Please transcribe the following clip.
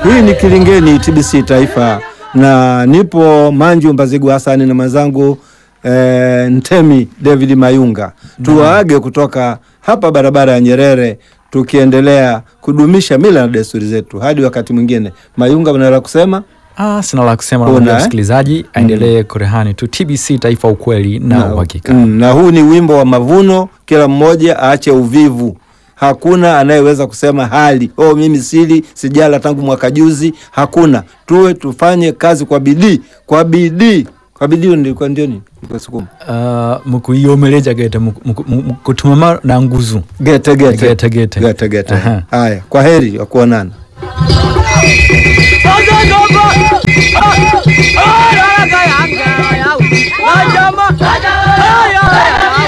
Hii ni Kilingeni TBC Taifa, na nipo Manju Mbazigu Hasani na mwenzangu eh, Ntemi David Mayunga. Tuwaage kutoka hapa barabara ya Nyerere, tukiendelea kudumisha mila na desturi zetu hadi wakati mwingine. Mayunga, unaweza kusema Ah, sina la kusema, Una, namwambia eh? msikilizaji aendelee kurehani tu TBC Taifa, ukweli na uhakika. Mm, na huu ni wimbo wa mavuno. Kila mmoja aache uvivu. Hakuna anayeweza kusema hali oh, mimi sili sijala tangu mwaka juzi. Hakuna, tuwe tufanye kazi kwa bidii, kwa bidii, kwa bidii. Nilikuwa ndio ni kwa Sukuma Uh, mukuiomeleja gete muku- muku- mu- mukutumama na nguzu gete gete Gete, gete. gete gete. Aha. Haya, kwa heri wa kuonana. Ah!